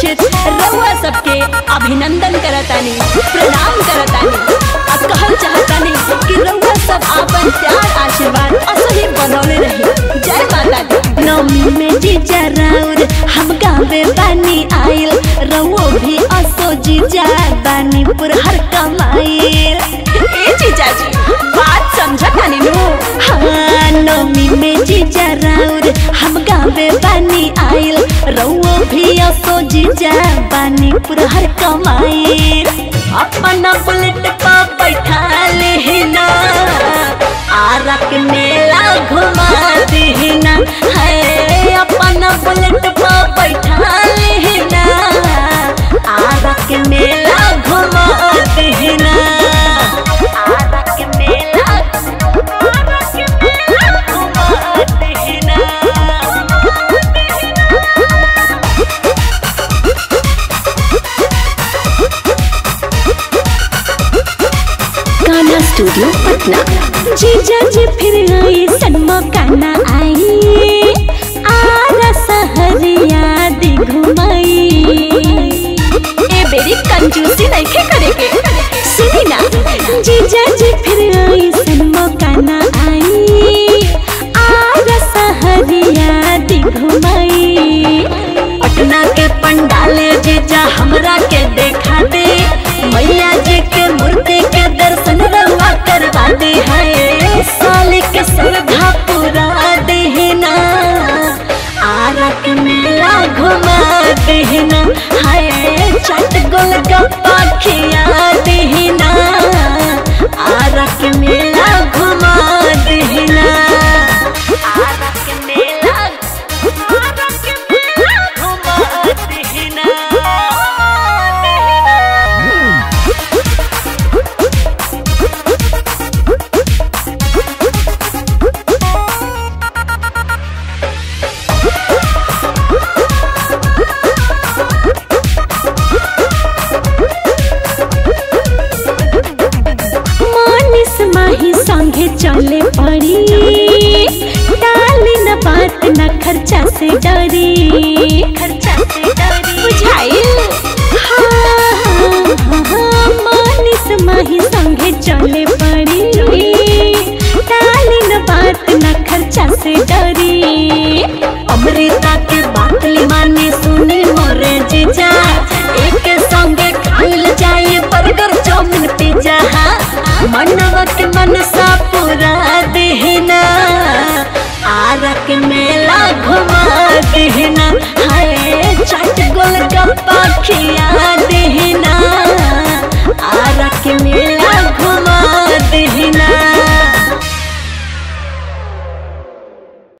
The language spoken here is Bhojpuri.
खातिर रउआ सबके अभिनंदन करतानी प्रणाम करतानी आ कहल चाहतानी कि रउआ सब आपन प्यार आशीर्वाद असही बनौले रही जय माता दी नवमी में जीजा राउर हम गावे बानी आइल रउओ भी असो जीजा बानी पुरहर कमाइल ए जीजा जी बात समझतानी नु हाँ नवमी में जीजा राउर हम गावे बानी आइल रउओ भी असो जीजा बानी पुरहर कमाइल अपना बुलेट पा बैठा लेना आरा के मेला घुमा देना है अपना बुलेट पा बैठा लेना आरा के मेला घुमा देना आरा के मेला आरा के मेला घुमा देना गाना स्टूडियो पटना जीजा जी फिर आई सनमा काना आई आरा सहरिया दी घुमाई ए बेरी कंजूसी नहीं करे के सुनी ना जीजा जी फिर आई सनमा काना आई आरा सहरिया दी घुमाई पटना के पंडाले जीजा हमरा के देखा दे मैया जी के मूर्ति के दर्शन रवा करवा दे है साल के श्रद्धा पूरा देना आरा के मेला घुमा देना है चट गोल गप्पा खिया देना आरा के मेला घुमा देना आरा के मेला आरा के मेला घुमा देना मानिस माही संगे चले पड़ी डाली न बात न खर्चा से डरी खर्चा से डरी बुझाइल हाँ, हाँ, हाँ, मानिस माही संगे चले पड़ी डाली न बात न खर्चा से डरी अमृता के बात माने सुनी मोरे जीजा एक संगे खाइल जाए बर्गर चाउमिन पिज्जा मनवा के मनसा पूरा देना आरा के मेला घुमा देना हाय चाट गोल गप्पा खिया देना आरा के मेला